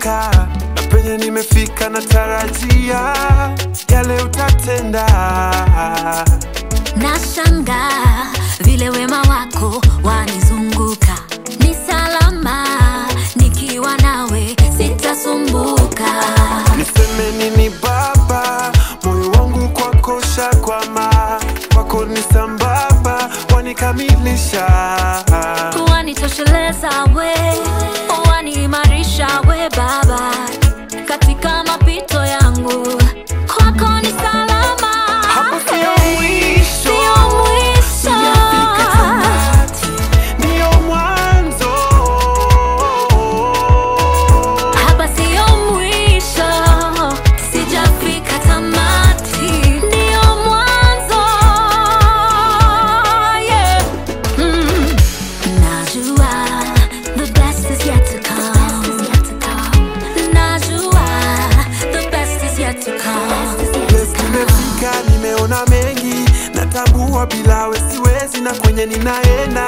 nimetoka na penye nimefika na tarajia yale utatenda Nashanga vile wema wako wanizunguka, ni salama nikiwa nawe, sitasumbuka. niseme nini baba moyo wangu kwako shakwama kwako ni sambamba wanikamilisha Wanitosheleza we, waniimarisha we Baba, katika mapito yangu kwako ni salama. Hapo sio mwisho. Sio mwisho. Sijafika tamati, ndio mwanzo Hapa sio mwisho, sijafika tamati, ndio mwanzo. Yeah. Mm. Najua the best is yet to come. Najua the best is yet to come. Yes, nimefika nimeona mengi natambua bila we siwezi na kwenye ninaenda